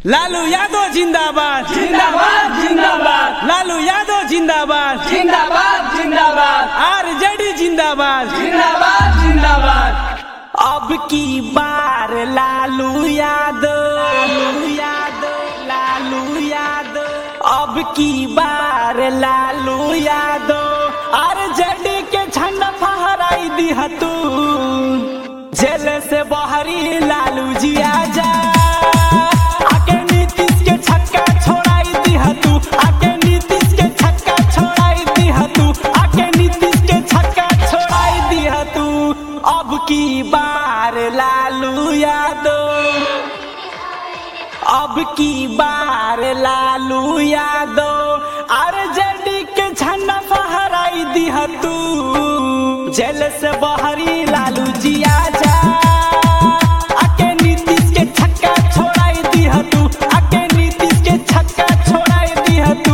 लालू यादव जिंदाबाद जिंदाबाद जिंदाबाद लालू यादव जिंदाबाद जिंदाबाद जिंदाबाद आरजेडी जिंदाबाद जिंदाबाद जिंदाबाद अब की बार लालू यादव लालू यादव लालू यादव अब की बार लालू यादव आरजेडी के झंडा फहराई दिह तू जेल से बहरी लालू जी आजा आके नीतीश के छक्का छोड़ाई दिह तू आके नीतीश के छक्का छोड़ाई दिह तू आके नीतीश के छक्का छोड़ाई दिह तू अब की बार लालू यादव अब की बार लालू यादव आरजेडी के झंडा फहराई दिह तू जेल से बहरी लालू जी आजा आके नीतीश के छक्का छोड़ाई दिह तू आके नीतीश के छक्का छोड़ाई दिह तू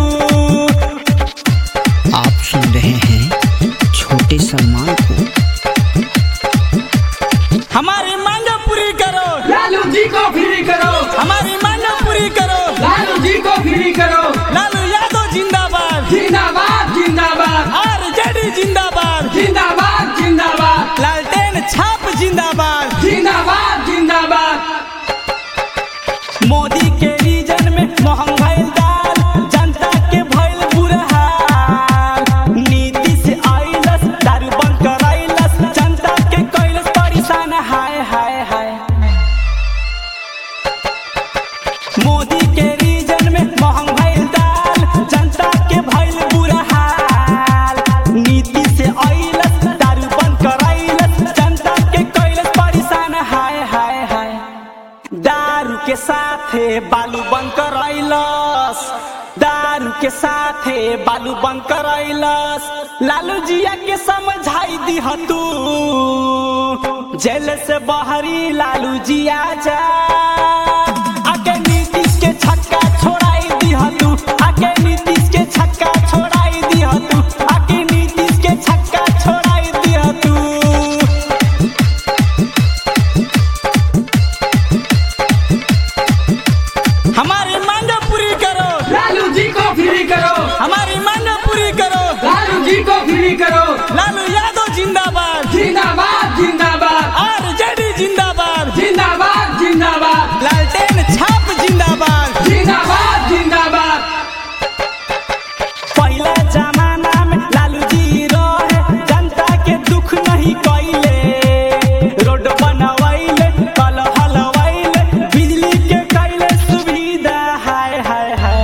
आप सुन रहे हैं छोटे सलमान को हमारी मांग पूरी करो लालू जी को फ्री करो हमारी मांग पूरी करो लालू जी को फ्री करो लालू यादव जिंदाबाद जिंदाबाद जिंदाबाद आरजेडी जिंदाबाद जिंदाबाद जिंदाबाद लालटेन छाप जिंदाबाद जिंदाबाद जिंदाबाद मोदी के रीजन में महंग भइल दाल जनता के भइल बुरा हाल नीति से आइलस दारू बंद कराइलस जनता के कैलस परेशान हाय हाय हाय मोदी के रीजन में महंग भइल दाल जनता के भइल बुरा हाल नीति से आइलस दारू बंद कराइलस जनता के कैलस परेशान हाय हाय हाय दारू के साथे बालू बंद करैलस दारू के साथे बालू बंद करैलस लालू जिया के समझाई दिह तू जेल से बहरी लालू जिया जा आके नीतीश के छक्का छोड़ाई दिह तू आके नीतीश के छक्का छोड़ाई दिह तू आके नीतीश के छक्का छोड़ाई दिह तू हमारी मांग पूरी करो लालू जी को फ्री करो हमारी मांग पूरी करो लालू जी को फ्री करो लालू यादव जिंदाबाद जिंदाबाद जिंदाबाद आरजेडी जिंदाबाद जिंदाबाद जिंदाबाद लालटेन छाप जिंदाबाद जिंदाबाद जिंदाबाद पहला जमाना में लालू जी रहे जनता के दुख नहीं कैले रोड बनवैले कल हलवैले बिजली के कैले सुविधा हाय हाय हाय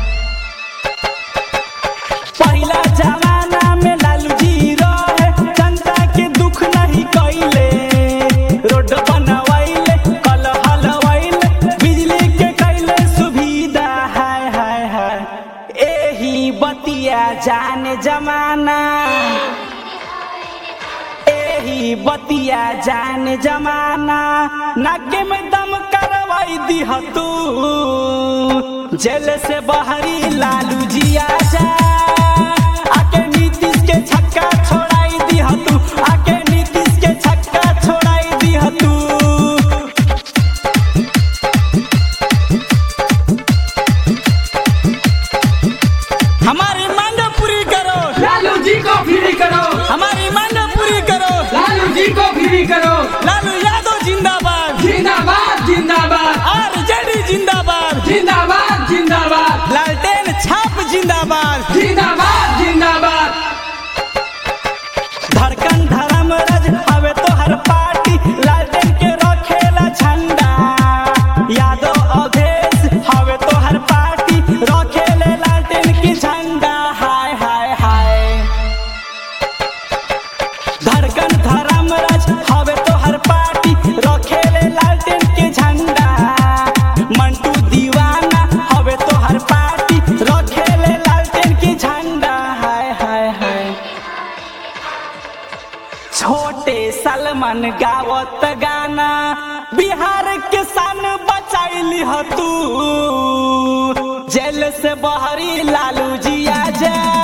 पहला जमाना में लालू जी रहे जनता के दुख नहीं कैले रोड बनवैले कल हलवैले बिजली के कैले सुविधा हाय हाय हाय एही बतिया जाने जमाना एही बतिया जाने जमाना नाके में दम करवाई दिह तू जेल से बहरी लालू जी आजा आके नीतीश के छक्का छोड़ाई दिह तू आके नीतीश के छक्का छोड़ाई दिह तू हमारी मांग पूरी करो लालू जी को फ्री करो हमारी मांग पूरी करो लालू जी को फ्री करो लालू यादव जिंदाबाद जिंदाबाद जिंदाबाद आरजेडी जिंदाबाद जिंदाबाद जिंदाबाद लालटेन छाप जिंदाबाद जिंदाबाद जिंदाबाद धड़कन धर्म रज हवे तो हर पार्टी लालटेन के रखेला झंडा यादव अवधेश हवे तो हर पार्टी रखेले लालटेन की झंडा हाय हाय हाय धड़कन धर्म रज हवे तो हर पार्टी रखेले लालटेन के झंडा मंटू दीवाना हवे तो हर पार्टी रखेले लालटेन की झंडा हाय हाय हाय छोटे सलमान गावत गाना बिहार के सन बचाइली ह तू जेल से बहरी लालू जी आजा